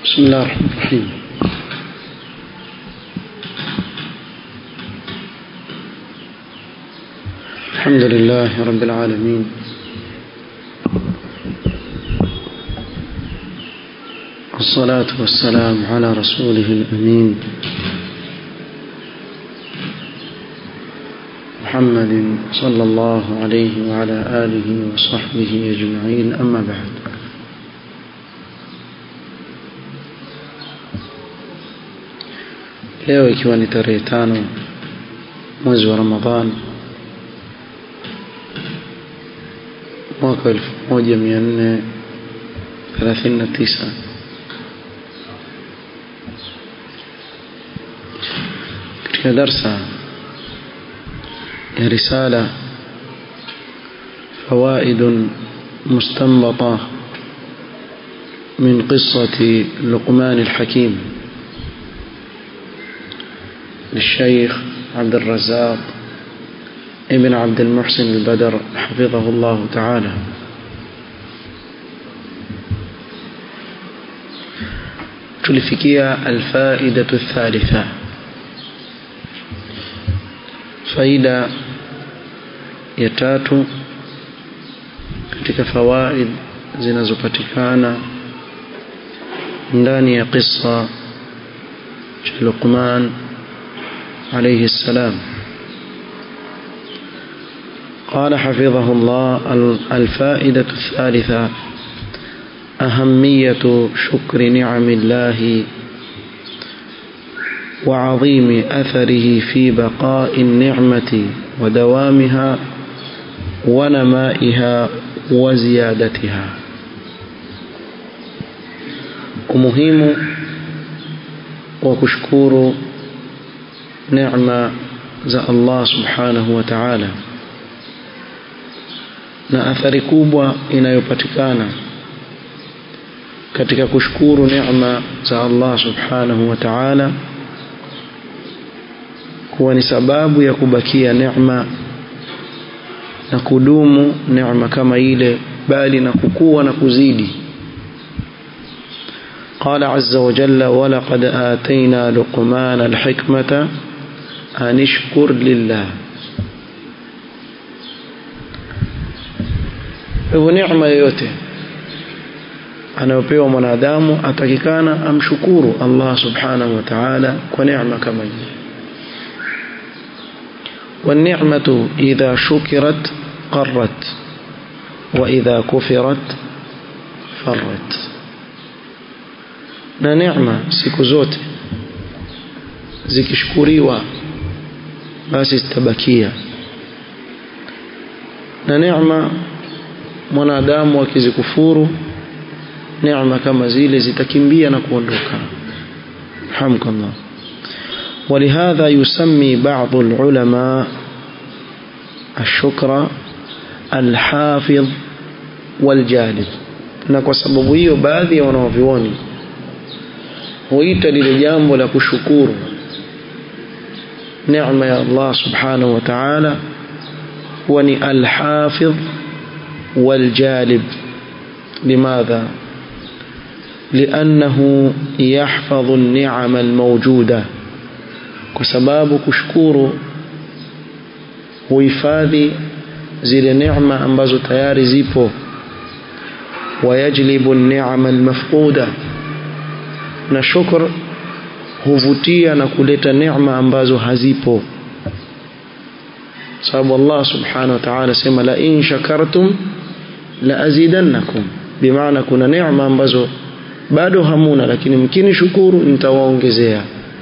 بسم الله الرحمن الرحيم الحمد لله رب العالمين والصلاة والسلام على رسوله الأمين محمد صلى الله عليه وعلى آله وصحبه أجمعين أما بعد leo ikiwa ni tarehe tano mwezi wa ramadhan mwaka elfu moja mia nne thelathini na tisa katika darsa ya risala فوائد مستنبطة من قصة لقمان الحكيم للشيخ عبد الرزاق ابن عبد المحسن البدر حفظه الله تعالى tulifikia alfaidatu thalitha faida ya tatu katika fawaid zinazopatikana ndani ya qissa cha Luqman عليه السلام قال حفظه الله الفائدة الثالثة أهمية شكر نعم الله وعظيم أثره في بقاء النعمة ودوامها ونمائها وزيادتها ومهم وكشكور neema za Allah subhanahu wa ta'ala na athari kubwa inayopatikana katika kushukuru neema za Allah subhanahu wa ta'ala kuwa ni sababu ya kubakia neema na kudumu neema kama ile bali na kukua na kuzidi قال عز وجل ولقد آتينا لقمان الحكمة أن اشكر لله hivyo neema yoyote anayopewa mwanadamu atakikana amshukuru Allah subhanahu wa ta'ala kwa neema kama hii والنعمة إذا شكرت قرت وإذا كفرت فرت na neema siku zote zikishukuriwa basi zitabakia na neema mwanadamu akizikufuru neema kama zile zitakimbia na kuondoka hamdulillah ولهذا يسمي بعض العلماء الشكر الحافظ والجالب na kwa sababu hiyo baadhi ya wanaovioni huita lile jambo la kushukuru neema ya Allah subhanahu wa ta'ala huwa ni alhafidh waljalib limadha لأنه يحفظ النعم الموجودة كسباب كشكور huhifadhi zile neema ambazo tayari zipo wayajlibu an-ni'ama al-mafquda na shukr huvutia na kuleta neema ambazo hazipo sababu Allah subhanahu wa ta'ala sema la in shakartum la azidannakum bimaana kuna neema ambazo bado hamuna lakini mkini shukuru nitawaongezea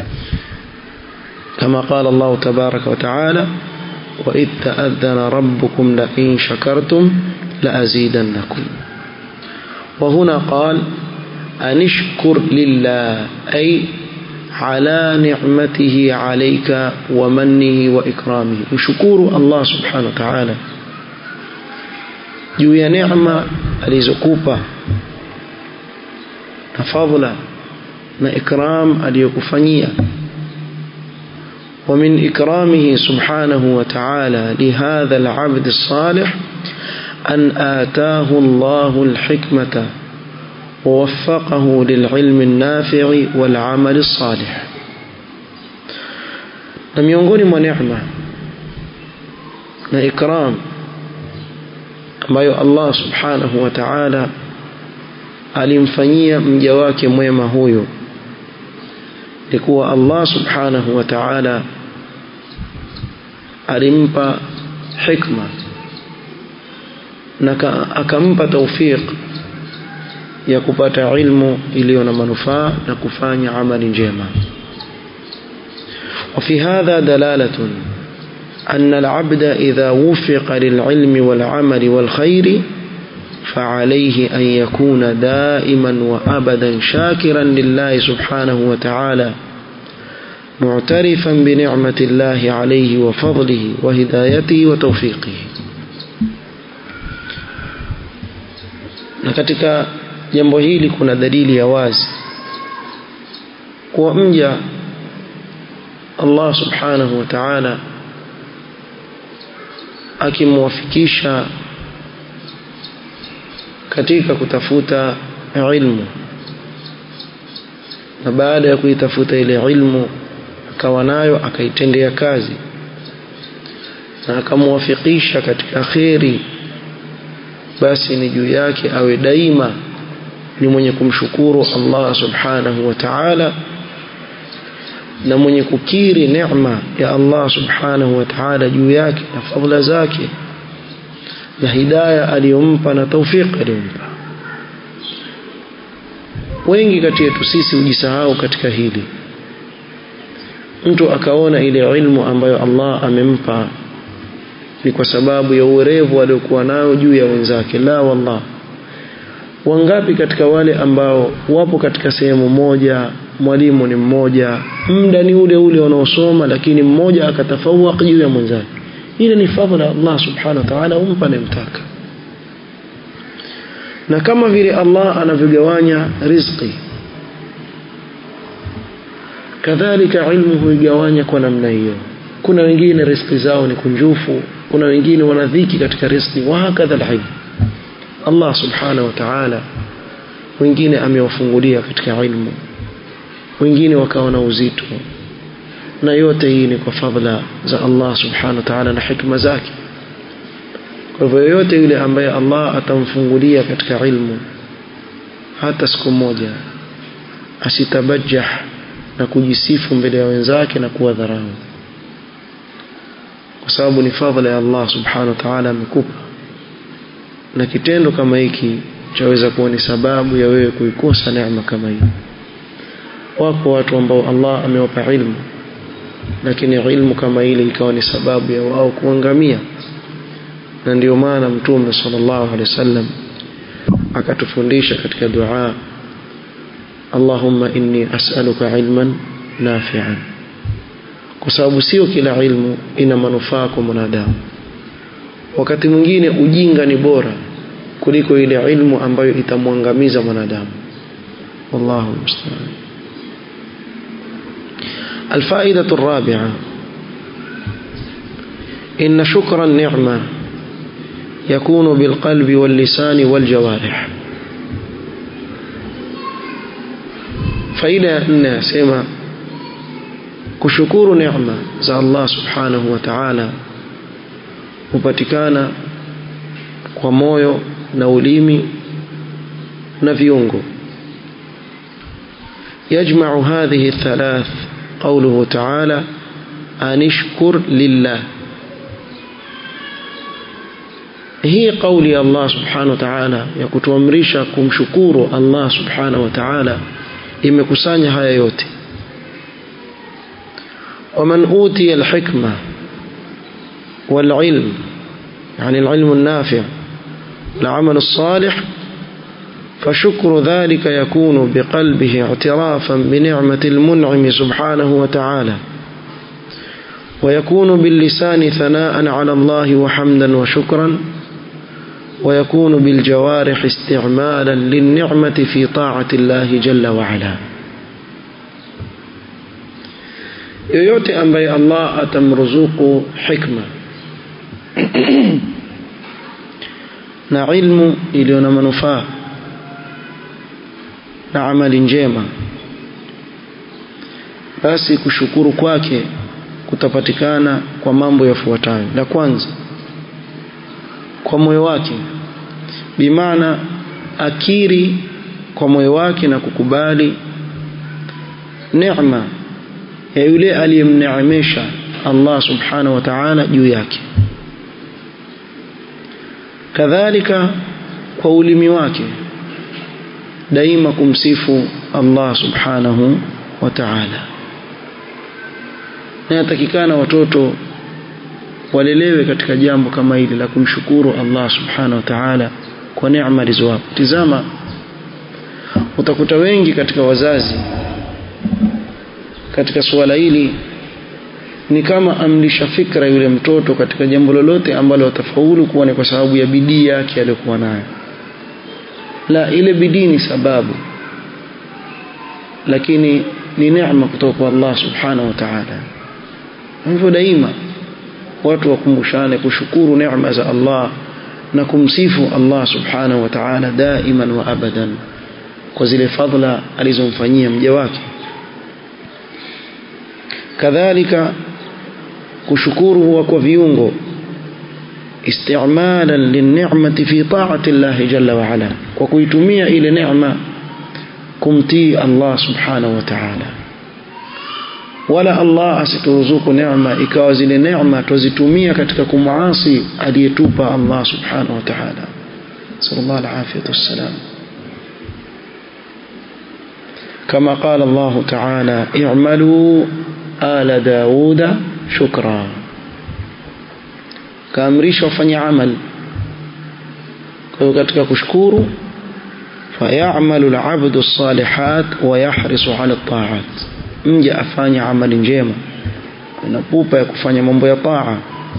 kama qala Allah tabaraka wa ta'ala wa idh ta'adhana rabbukum la in shakartum la azidannakum wa huna qala أن اشكر لله أي على نعمته عليك ومنه وإكرامه وشكور الله سبحانه وتعالى juu ya neema alizokupa na fadhila na ikram aliyokufanyia ومن إكرامه سبحانه وتعالى لهذا العبد الصالح أن آتاه الله الحكمة ووفقه للعلم النافع والعمل الصالح na miongoni mwa neema na ikram ambayo Allah subhanahu wa ta'ala alimfanyia mja wake mwema huyo ni kuwa Allah subhanahu wa ta'ala alimpa hikma na akampa taufiq ya kupata ilmu iliyo na manufaa na kufanya amali njema وفي هذا دلالة أن العبد إذا وفق للعلم والعمل والخير فعليه أن يكون دائما وأبدا شاكرا لله سبحانه وتعالى معترفا بنعمة الله عليه وفضله وهدايته وتوفيقه na katika jambo hili kuna dalili ya wazi kuwa mja Allah subhanahu wa ta'ala akimwafikisha katika kutafuta ilmu na baada ya kuitafuta ile ilmu akawa nayo akaitendea kazi na akamwafikisha katika kheri basi ni juu yake awe daima ni mwenye kumshukuru Allah subhanahu wa ta'ala na mwenye kukiri neema ya Allah subhanahu wa ta'ala juu yake na fadhila zake na hidaya aliyompa na taufiq aliyompa wengi kati yetu sisi hujisahau katika hili mtu akaona ile ilmu ambayo Allah amempa ni kwa sababu ya uwerevu aliokuwa nao juu ya wenzake la wallah wangapi katika wale ambao wapo katika sehemu moja mwalimu ni mmoja muda ni ule ule wanaosoma lakini mmoja akatafawaq juu ya mwenzake ile ni fadhila Allah subhanahu wa ta'ala umpa anayemtaka na kama vile Allah anavyogawanya riziki kadhalika ilmu huigawanya kwa namna hiyo kuna wengine riziki zao ni kunjufu kuna wengine wana dhiki katika riziki wa hakadha alhilm Allah subhanahu wa ta'ala wengine amewafungulia katika ilmu wengine wakawa na uzito na yote hii ni kwa fadhila za Allah subhanahu wa ta'ala na hikma zake kwa hivyo yoyote yule ambaye Allah atamfungulia katika ilmu hata siku moja asitabajah na kujisifu mbele ya wenzake na kuwa dharau kwa sababu ni fadhila ya Allah subhanahu wa ta'ala amekupa na kitendo kama hiki chaweza kuwa ni sababu ya wewe kuikosa neema kama hii wako watu ambao Allah amewapa ilmu lakini ilmu kama ile ikawa ni sababu ya wao kuangamia na ndio maana mtume sallallahu alaihi wasallam akatufundisha katika dua Allahumma inni as'aluka ilman nafi'an kwa sababu sio kila ilmu ina manufaa kwa mwanadamu wakati mwingine ujinga ni bora kuliko ile ilmu ambayo itamwangamiza mwanadamu wallahu musta'an الفائدة الرابعة إن شكر النعمة يكون بالقلب واللسان والجوارح فإلى أن سيما kushukuru neema za Allah subhanahu wa ta'ala hupatikana kwa moyo na ulimi na viungo يجمع هذه الثلاث قوله تعالى أن اشكر لله hii kauli ya Allah subhanahu wa ta'ala ya kutuamrisha kumshukuru Allah subhanahu wa ta'ala imekusanya haya yote ومن أوتي الحكمة والعلم يعني العلم النافع العمل الصالح فشكر ذلك يكون بقلبه اعترافا بنعمة المنعم سبحانه وتعالى ويكون باللسان ثناء على الله وحمدا وشكرا ويكون بالجوارح استعمالا للنعمة في طاعة الله جل وعلا yoyote ambaye Allah atamruzuku hikma na ilmu iliyo na manufaa na amali njema basi kushukuru kwake kutapatikana kwa mambo yafuatayo la kwanza kwa moyo wake bimaana akiri kwa moyo wake na kukubali neema ya yule aliyemneemesha Allah subhanahu wa ta'ala juu yake kadhalika kwa ulimi wake daima kumsifu Allah subhanahu wa ta'ala na yatakikana watoto walelewe katika jambo kama hili la kumshukuru Allah subhanahu wa ta'ala kwa neema alizowapa tizama utakuta wengi katika wazazi katika suala hili ni kama amlisha fikra yule mtoto katika jambo lolote ambalo atafaulu kuwa ni kwa sababu ya bidii yake aliyokuwa nayo la ile bidii ni sababu lakini ni neema kutoka kwa Allah subhanahu wa ta'ala hivyo daima watu wakumbushane kushukuru neema za Allah na kumsifu Allah subhanahu wa ta'ala daiman wa abadan kwa zile fadhila alizomfanyia mja wake kadhalika kushukuru huwa kwa viungo istimalan linni'mati fi ta'ati Allah jalla wa ala kwa kuitumia ile neema kumtii Allah subhanahu wa ta'ala wala Allah asituruzuku neema ikawa zile neema tuzitumia katika kumuasi aliyetupa Allah subhanahu wa ta'ala sallallahu alaihi wasallam كما قال الله تعالى اعملوا آل داود شكرا kaamrishwa wafanye amal kwa hiyo katika kushukuru fayamalu alabdu salihat wa yahrisu ala taat mja afanye amali njema na pupa ya kufanya mambo ya taa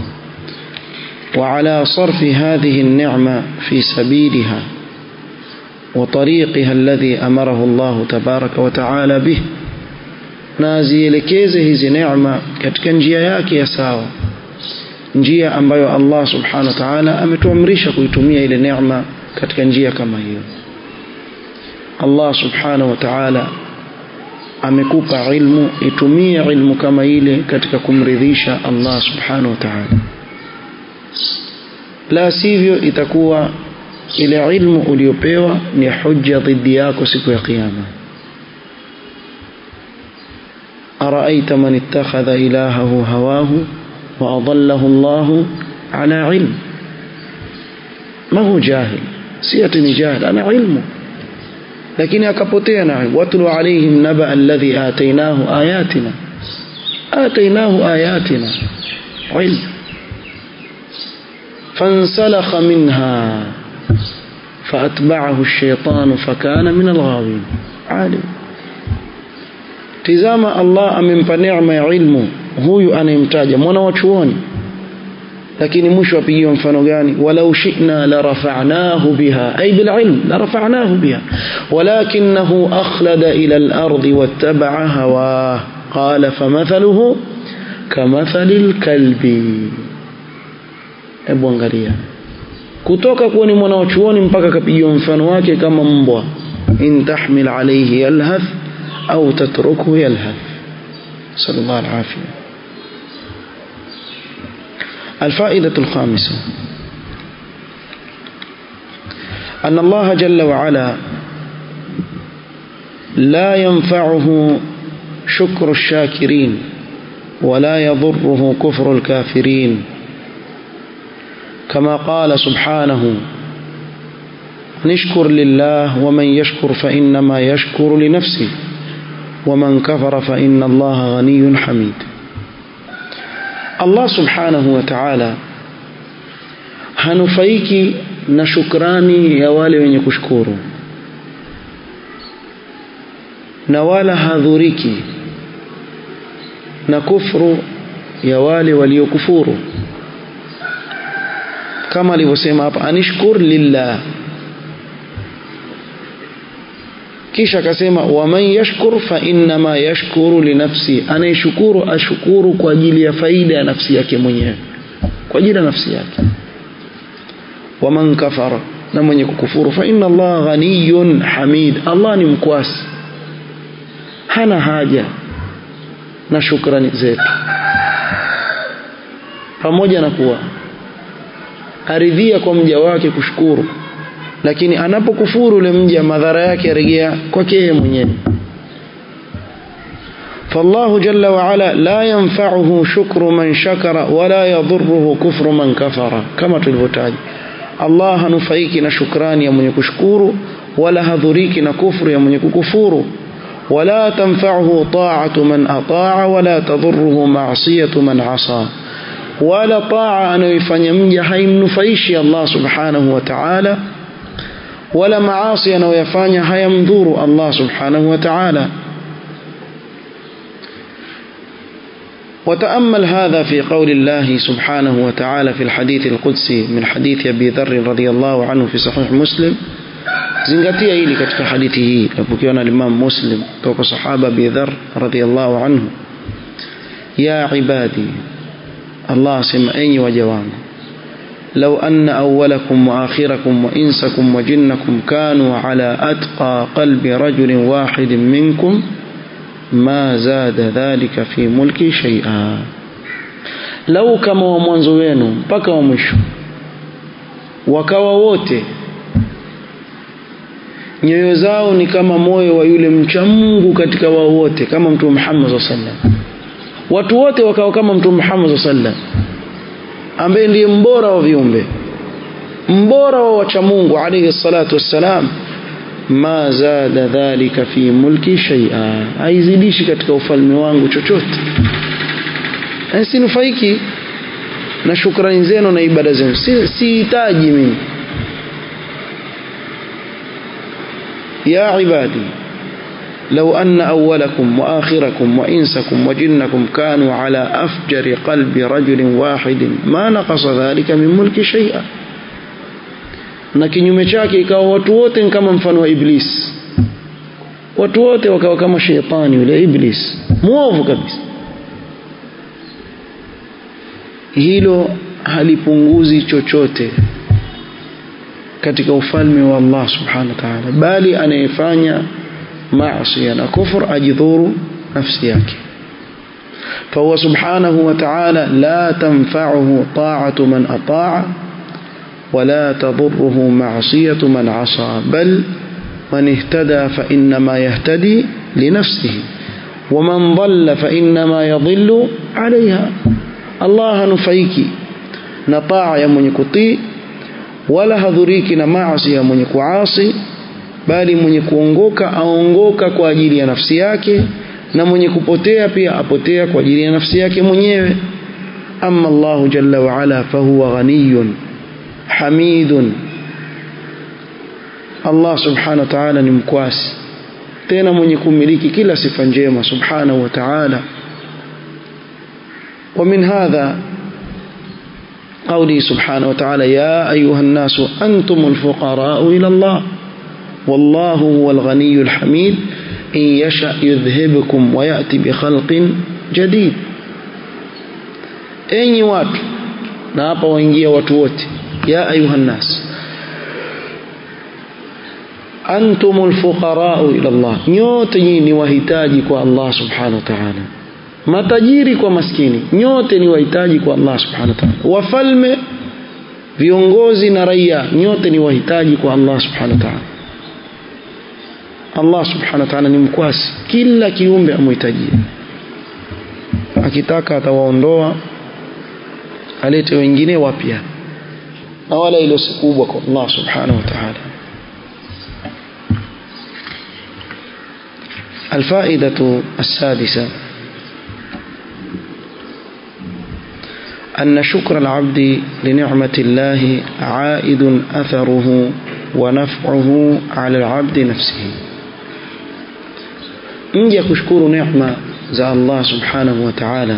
وعلى صرف هذه النعمة في سبيلها وطريقها الذي أمره الله تبارك وتعالى به nazielekeze hizi neema katika njia yake ya sawa njia ambayo Allah subhanahu wa ta'ala ametuamrisha kuitumia ile neema katika njia kama hiyo Allah subhanahu wa ta'ala amekupa ilmu itumie ilmu kama ile katika kumridhisha Allah subhanahu wa ta'ala la sivyo itakuwa ile ilmu uliopewa ni hujja dhidi yako siku ya kiyama أرأيت من اتخذ إلهه هواه وأضله الله على علم ما هو جاهل سيتني جاهل أنا علمه لكن أكبتنا واتل عليهم نبأ الذي آتيناه آياتنا آتيناه آياتنا علم فانسلخ منها فأتبعه الشيطان فكان من الغاوين عالم tizama Allah amempa neema ya ilmu huyu anayemtaja mwana wa chuoni lakini mwisho apigiwa mfano gani walau shi'na la rafa'nahu biha ay bil ilm la rafa'nahu biha walakinahu akhlada ila al ardi wattaba'a hawa qala famathaluhu kamathalil kalbi hebu angalia kutoka kuwa ni mwana wa chuoni mpaka akapigiwa mfano wake kama mbwa in tahmil alayhi yalhath أو تتركه يلهث صلى الله العافية الفائدة الخامسة أن الله جل وعلا لا ينفعه شكر الشاكرين ولا يضره كفر الكافرين كما قال سبحانه نشكر لله ومن يشكر فإنما يشكر لنفسه ومن كفر فإن الله غني حميد الله سبحانه وتعالى hanufaiki na shukrani ya wale wenye kushukuru na wala hadhuriki na kufru ya wale waliokufuru kama alivyosema hapa anishkur lillah kisha akasema waman yashkur fa innama yashkuru linafsi anayeshukuru ashukuru kwa ajili ya faida ya nafsi yake mwenyewe kwa ajili ya nafsi yake waman kafara na mwenye kukufuru fa inna Allah ghaniyun hamid Allah ni mkwasi hana haja na shukrani zetu pamoja na kuwa aridhia kwa mja wake kushukuru lakini anapokufuru ule mja madhara yake yarejea kwake yeye mwenyewe فالله جل وعلا لا ينفعه شكر من شكر ولا يضره كفر من كفر كما تلفتاج الله هنفعيك نشكران يا من يكشكور ولا هذريك نكفر يا من يكفور ولا تنفعه طاعة من أطاع ولا تضره معصية من عصى ولا طاعة أن يفني مجا haimnufaishi Allah subhanahu wa ta'ala wala maasi anayoyafanya hayamdhuru Allah subhanahu wa ta'ala وتأمل هذا في قول الله سبحانه وتعالى في الحديث القدسي من حديث أبي ذر رضي الله عنه في صحيح مسلم zingatia hili katika hadithi hii napokewa na Imam Muslim kutoka sahaba Abi Dharr radhiyallahu anhu ya ibadi Allah asema enyi waja wangu لو أن أولكم وآخركم وإنسكم وجنكم كانوا على أتقى قلب رجل واحد منكم ما زاد ذلك في ملكي شيئا لو كما ومwanzo wenu mpaka wa mwisho wakawa wote nyoyo zao ni kama moyo wa yule mcha Mungu katika wao wote kama mtume Muhammad sallallahu alaihi wasallam watu wote wakawa kama mtume Muhammad sallallahu alaihi wasallam ambaye ndiye mbora wa viumbe mbora wa wacha Mungu alayhi salatu wassalam ma zada dhalika fi mulki shay'a haizidishi katika ufalme wangu chochote sinufaiki na shukrani zenu na ibada zenu sihitaji mimi يا عبادي لو أن أولكم وآخركم وإنسكم وجنكم كانوا على أفجر قلب رجل واحد ما نقص ذلك من ملك شيئا na kinyume chake ikawa watu wote ni kama mfano wa iblis watu wote wakawa kama shetani yule iblis mwovu kabisa hilo halipunguzi chochote katika ufalme wa Allah subhanahu wa ta'ala bali anayefanya maasi na kufur ajidhuru nafsi yake فهو سبحانه وتعالى لا تنفعه طاعة من أطاع ولا تضره معصية من عصى بل من اهتدى فإنما يهتدي لنفسه ومن ضل فإنما يضل عليها الله نفيك نطاع يا من يكطي wala hadhuriki na maasi ya mwenye kuasi bali mwenye kuongoka aongoka kwa ajili ya nafsi yake na mwenye kupotea pia apotea kwa ajili ya nafsi yake mwenyewe amma Allah jalla wa ala fahuwa ghaniyun hamidun Allah subhanahu wa ta'ala ni mkwasi tena mwenye kumiliki kila sifa njema subhanahu wa ta'ala ومن هذا قوله سبحانه وتعالى يا أيها الناس أنتم الفقراء إلى الله والله هو الغني الحميد إن يشأ يذهبكم ويأتي بخلق جديد أي watu na hapa waingia watu wote ya ayuha nnas antumul fuqarau ila Allah nyote nyinyi ni wahitaji kwa Allah subhanahu wa ta'ala matajiri kwa maskini nyote ni wahitaji kwa Allah subhanahu wa ta'ala wafalme viongozi na raia nyote ni wahitaji kwa Allah subhanahu wa ta'ala Allah subhanahu wa ta'ala ni mkwasi kila kiumbe amhitajie akitaka atawaondoa alete wengine wapya na wala ilo si kubwa kwa Allah subhanahu wa ta'ala الفائدة السادسة أن شكر العبد لنعمة الله عائد أثره ونفعه على العبد نفسه نجي كشكور نعمة za Allah subhanahu wa ta'ala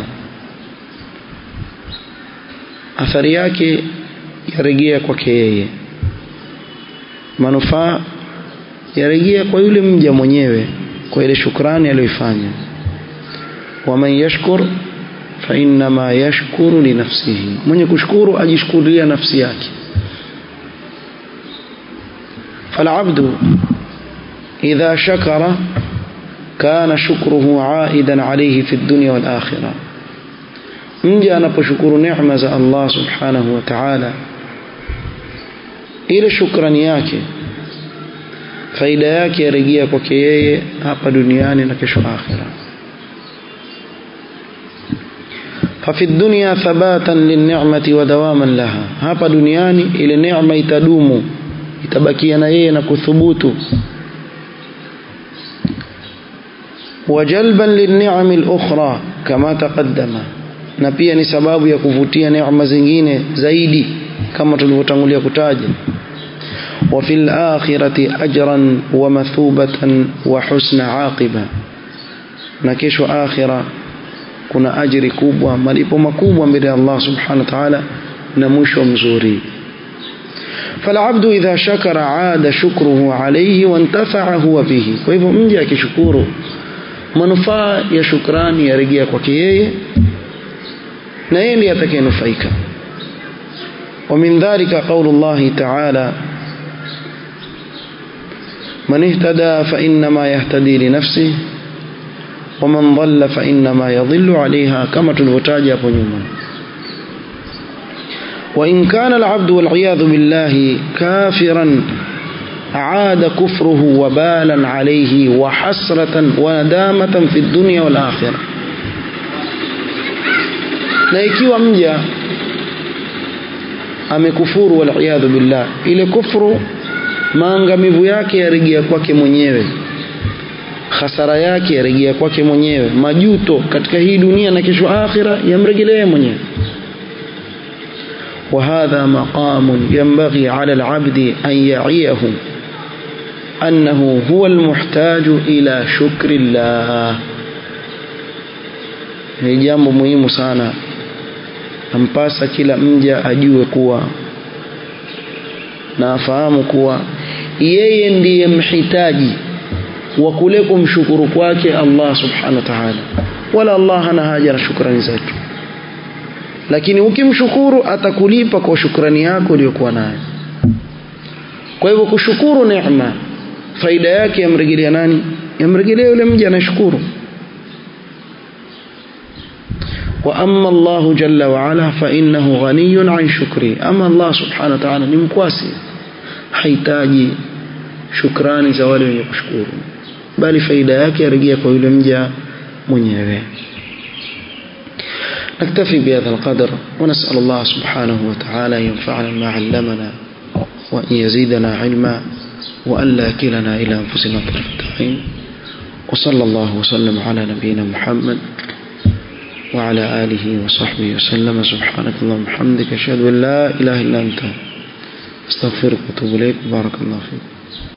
athari yake yarejea kwake yeye manufaa yarejea kwa yule mja mwenyewe kwa ile shukrani aliyoifanya waman yashkur fa innama yashkuru li nafsihi mwenye kushukuru ajishkurulia nafsi yake فالعبد إذا شكر كان شكره عائدا عليه في الدنيا والآخرة mja anaposhukuru neema za Allah subhanahu wa ta'ala ile shukrani yake faida yake yarejea kwake yeye hapa duniani na kesho akhira ففي الدنيا ثباتا للنعمة ودواما لها hapa duniani ile neema itadumu itabakia na yeye na kuthubutu وجلبا للنعم الأخرى كما تقدم na pia ni sababu ya kuvutia neema zingine zaidi kama tulivyotangulia kutaja وفي الآخرة أجرا ومثوبة وحسن عاقبة na kesho akhira kuna ajiri kubwa malipo makubwa mbele ya Allah subhanahu wa ta'ala na mwisho mzuri فالعبد إذا شكر عاد شكره عليه وانتفع هو به kwa hivyo mje akishukuru manufaa ya shukrani yarejea kwake yeye na yeye ndiye atakayenufaika ومن ذلك قول الله تعالى من اهتدى فإنما يهتدي لنفسه ومن ضل فإنما يضل عليها كما تلوتاج hapo nyuma وإن كان العبد والعياذ بالله كافرا عاد كفره وبالا عليه وحسرة وندامة في الدنيا والآخرة na ikiwa mja amekufuru waliyadhu billah ile kufuru maangamivu yake yarejea kwake mwenyewe hasara yake yarejea kwake mwenyewe majuto katika hii dunia na kesho akhira yamrejelea mwenyewe وهذا مقام ينبغي على العبد أن يعيه أنه هو المحتاج إلى شكر الله ni jambo muhimu sana ampasa kila mja ajue kuwa na afahamu kuwa yeye ndiye mhitaji wa kule kumshukuru kwake Allah subhanahu wa ta'ala wala Allah hana haja na shukrani zetu lakini ukimshukuru atakulipa kwa shukrani yako uliyokuwa nayo kwa hivyo kushukuru neema faida yake yamrejelea nani yamrejelea yule mja anashukuru وأما الله جل وعلا فإنه غني عن شكري أما الله سبحانه وتعالى نمكواسي حيتاجي shukrani za wale wenye kushukuru bali faida yake yarejea kwa yule mja mwenyewe نكتفي بهذا القدر ونسأل الله سبحانه وتعالى أن ينفعنا ما علمنا وأن يزيدنا علما وأن لا كلنا إلى أنفسنا طرفة عين وصلى الله وسلم على نبينا محمد وعلى آله وصحبه وسلم سبحانك اللهم وبحمدك أشهد أن لا إله إلا أنت استغفرك واتوب إليك بارك الله فيك